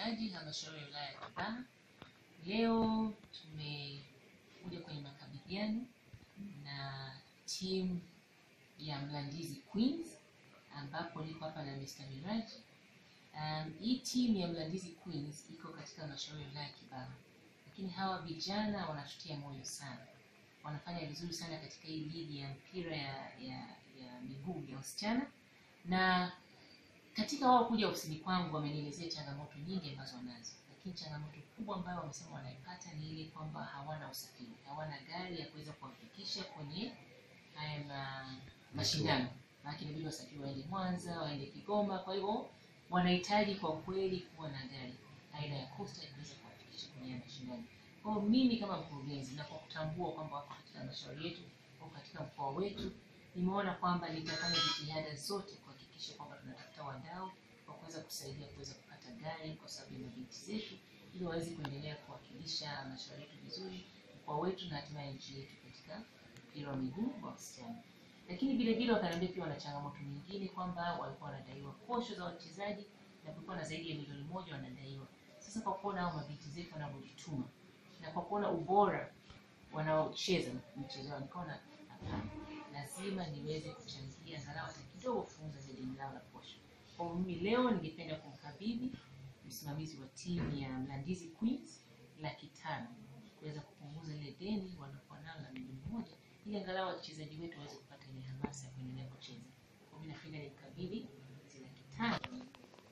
watendaji halmashauri ya wilaya ya Kibaha. Leo tumekuja kwenye makabidhiano na timu ya Mlandizi Queens ambapo niko hapa na Mr. Miraj. Um, hii timu ya Mlandizi Queens iko katika halmashauri ya wilaya ya Kibaha, lakini hawa vijana wanatutia moyo sana, wanafanya vizuri sana katika hii ligi ya mpira ya, ya, ya miguu ya wasichana na katika wao kuja ofisini kwangu wamenielezea changamoto nyingi ambazo wanazo, lakini changamoto kubwa ambayo wamesema wanaipata ni ile kwamba hawana usafiri, hawana gari ya kuweza kuwafikisha kwenye haya ma, mashindano. Maana inabidi wasafiri waende Mwanza, waende Kigoma. Kwa hivyo wanahitaji kwa kweli kuwa na gari aina ya Coaster iweze kuwafikisha kwenye haya mashindano. Kwa hiyo mimi kama mkurugenzi na kwa kutambua kwamba wako katika halmashauri yetu, wako katika mkoa wetu, nimeona kwamba nitafanya jitihada zote kuhakikisha kwamba tunatafuta wadau wa kuweza kusaidia kuweza kupata gari kwa sababu ya mabinti zetu, ili waweze kuendelea kuwakilisha halmashauri yetu vizuri, mkoa wetu na hatimaye nchi yetu katika mpira wa miguu wa wasichana. Lakini vile vile wakaniambia pia wana changamoto nyingine kwamba walikuwa wanadaiwa posho za wachezaji na kulikuwa na zaidi ya milioni moja wanadaiwa. Sasa kwa kuona hao mabinti zetu wanavyojituma na kwa kuona ubora wanaocheza mchezo wao, nikaona hapana, lazima niweze kuchangia angalau hata kidogo kupunguza ile deni lao la posho. Kwa hiyo mimi leo ningependa kumkabidhi msimamizi wa timu ya Mlandizi Queens laki tano kuweza kupunguza ile deni wanakuwa nalo la milioni moja ili angalau wachezaji wetu waweze kupata ile hamasa ya kuendelea kucheza. Kwa hiyo mimi napenda nimkabidhi hizi laki tano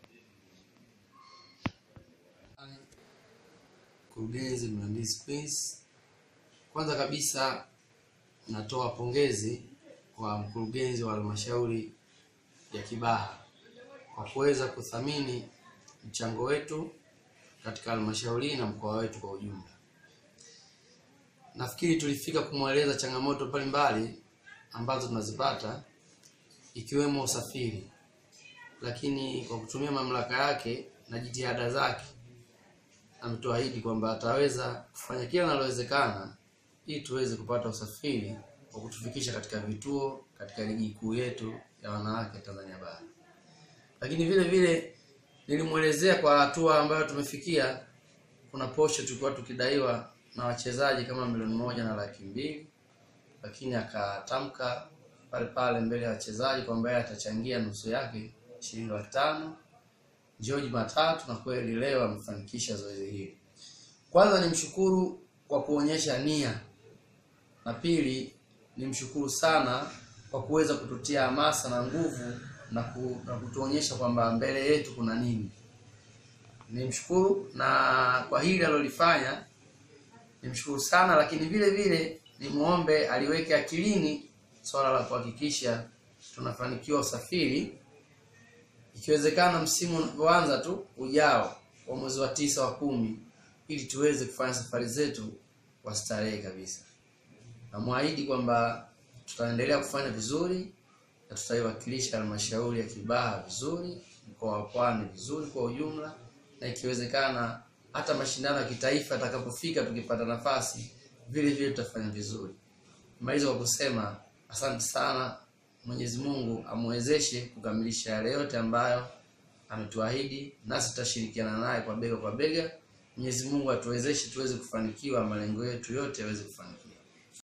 Mkurugenzi Mlandizi Queens, kwanza kabisa natoa pongezi kwa mkurugenzi wa halmashauri ya Kibaha kwa kuweza kuthamini mchango wetu katika halmashauri na mkoa wetu kwa ujumla. Nafikiri tulifika kumweleza changamoto mbalimbali ambazo tunazipata ikiwemo usafiri, lakini kwa kutumia mamlaka yake na jitihada zake ametuahidi kwamba ataweza kufanya kila linalowezekana ili tuweze kupata usafiri wa kutufikisha katika vituo katika ligi kuu yetu ya wanawake Tanzania Bara. Lakini vile vile nilimwelezea kwa hatua ambayo tumefikia, kuna posho tulikuwa tukidaiwa na wachezaji kama milioni moja na laki mbili, lakini akatamka pale pale mbele ya wachezaji kwamba yeye atachangia nusu yake shilingi laki tano njoo Jumatatu, na kweli leo amefanikisha zoezi hili. Kwanza nimshukuru kwa kuonyesha nia, na pili nimshukuru sana kwa kuweza kututia hamasa na nguvu na, ku, na kutuonyesha kwamba mbele yetu kuna nini. Nimshukuru na kwa hili alilofanya nimshukuru sana, lakini vile vile nimuombe aliweke akilini swala la kuhakikisha tunafanikiwa usafiri ikiwezekana msimu unapoanza tu ujao wa mwezi wa tisa wa kumi, ili tuweze kufanya safari zetu kwa starehe kabisa. Namwahidi kwamba tutaendelea kufanya vizuri na tutaiwakilisha halmashauri ya Kibaha vizuri, mkoa wa Pwani vizuri kwa ujumla, na ikiwezekana hata mashindano ya kitaifa yatakapofika, tukipata nafasi, vile vile tutafanya vizuri. Nimaliza kwa kusema asante sana. Mwenyezi Mungu amwezeshe kukamilisha yale yote ambayo ametuahidi, nasi tutashirikiana naye kwa bega kwa bega. Mwenyezi Mungu atuwezeshe tuweze kufanikiwa, malengo yetu yote yaweze kufanikiwa.